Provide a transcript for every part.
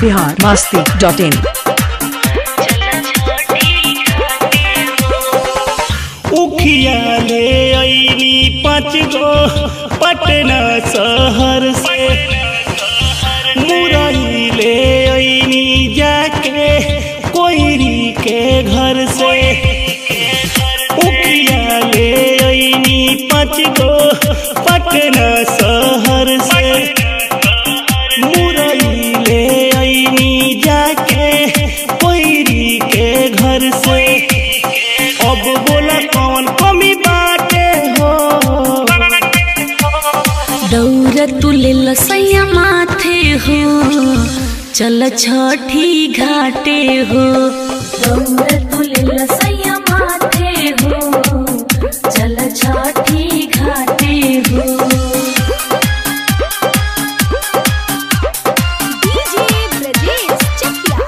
Bihar Masti dot इन उखिया ले अइनी पाँच गो पटना शहर से मुरई ले अइनी जाके कोयरी के घर से उखिया ले अइनी पाँच गो पटना शहर से मुरई ले अइनी जाके कोयरी के घर से अब बोला कौन कमी बाटे हो दौड़ तुले लसैया माथे हो चल छठी घाटे हो दौड़ तुले लसैया माथे हो चल छठी घाटे हो DJ Brajesh Chakiya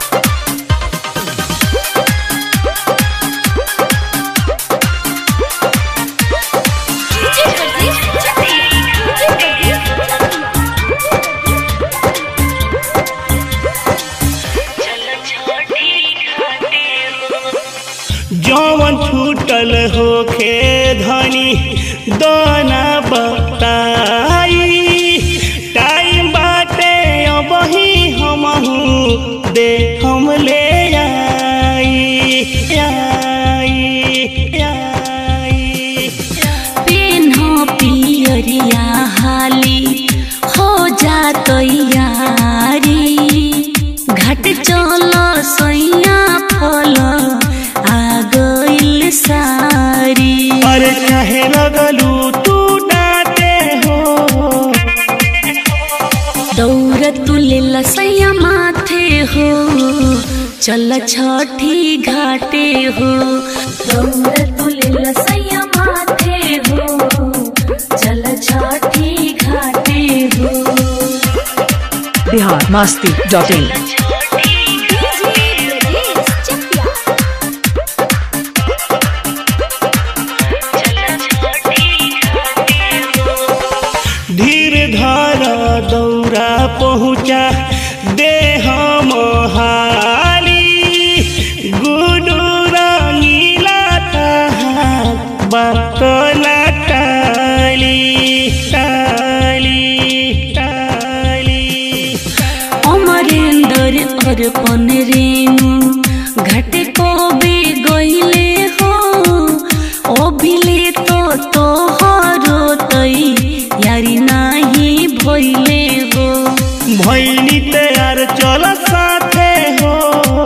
DJ Brajesh Chakiya DJ Brajesh जौवन छूटल होखे धनी दाना बताई टाइम बाटे अबही हमहू दे हम ले आई आई आई पेन्हो पियरिया हाली हो जा तैयारी घाट चल सैया फल आ गइल सारी अरे चाहे लगलू तू डाटे हो दौड़ तुले लसैया माथे हो चल छठी घाटे हो दौड़ तुले लसैया माथे हो चल छठी घाटे हो Bihar Masti dot in DJ Brajesh Chakiya धीर धारा दौरा पहुँचा दे हम हाली गुडू रंगीला बकला टाली टाली टाली अमरेंद्र अर्पण रेणु घाटे को बे गइले हो अभिले तो तोहरो तई यारी नाही भइले हो भैनी तैयार चल साथे हो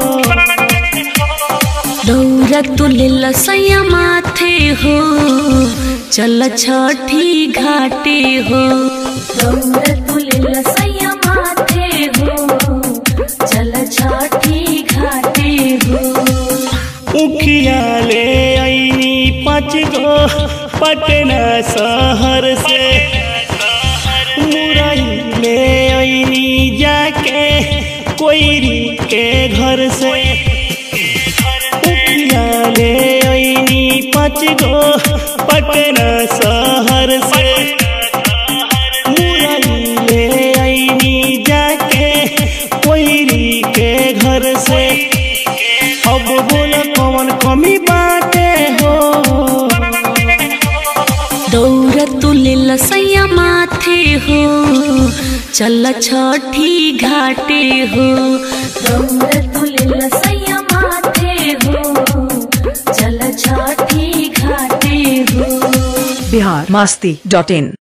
दौरा तुले लसैया माथे हो चल छठी घाटे हो दौरा तुले लसैया माथे हो चल छठी घाटे हो उखिया ले अइनी पाँच गो पटना शहर से मुरई ले अइनी जाके कोयरी के घर से उखिया ले अइनी पाँच गो पटना शहर से मुरई ले अइनी जाके कोयरी के घर से अब बोल कौन कमी बाटे हो दौड़ तुले लसैया माथे हो चल छठी घाटे हो दौड़ तुले लसैया माथे हो चल छठी घाटे हो बिहार मस्ती डॉट इन